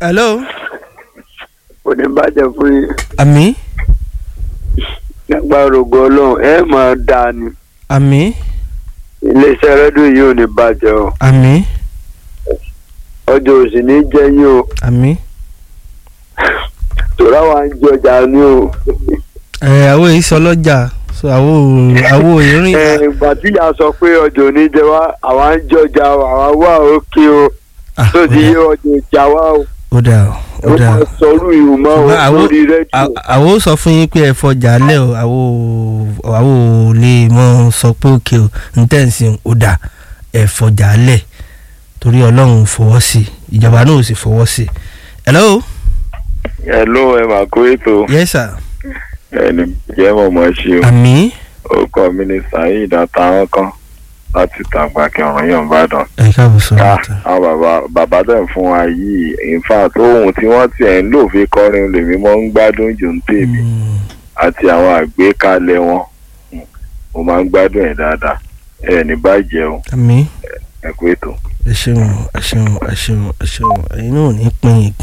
hello. kò ní bàjẹ́ fún yín àmì nígbà rògbò ọlọ́run ẹ máa dá ni àmì iléeṣẹ́ rédíò yìí ò ní bàjẹ́ o àmì ọjọ́ òsì ní jẹ́ yín o àmì. tòrá wa ń jọjà ní o ẹ àwọn èyí sọ lọ́jà so àwọn ò- àwọn òyìnrín. ẹ, ìgbà tí ìyá sọ pé ọjọ́ òní jẹ wá àwa ń jọjà o àwa wà òkè o Ah, tó ti ó yé dà- ọjọ́ ìjà wá o ó dà ó ó ó dà máa ó. sọrú ìhù mọ́ o Ṣùgbọ́n àwọn- lórí rédíò À- àwọn ò sọ fún yín pé ẹ fọjà lẹ o àwọn ò àwọn ò lè mọ sọ pé òkè o ntẹ̀sìn ò dà ẹ fọjà lẹ torí ọlọ́run fọwọ́ sí i ìjọba náà ò sì fọwọ́ sí i. hello. hello ẹ máa kó ètò yes sir. ẹni jẹ́ mọ̀mọ́ ṣe o àmì orúkọ mi ni saheed àtàwọn kan láti tàgbà kẹrùn yàn bàdàn. ẹ káàbọ̀ sọ̀rọ̀ ká ọ̀tá. àwọn bàbá bàbá tẹ̀ ń fún wa yìí in fact ohun tí wọ́n tiẹ̀ ń lò fi kọrin lèmi mọ́ ń gbádùn jù ń tèmi àti àwọn àgbékalẹ̀ wọn Mm, mo máa ń gbádùn ẹ̀ dáadáa ẹ̀ ní bàjẹ́ o àmì ẹ kú ètò. ẹ ṣeun ẹ ṣeun ẹ ṣeun ẹ ṣeun ẹ̀yin náà ò ní pín in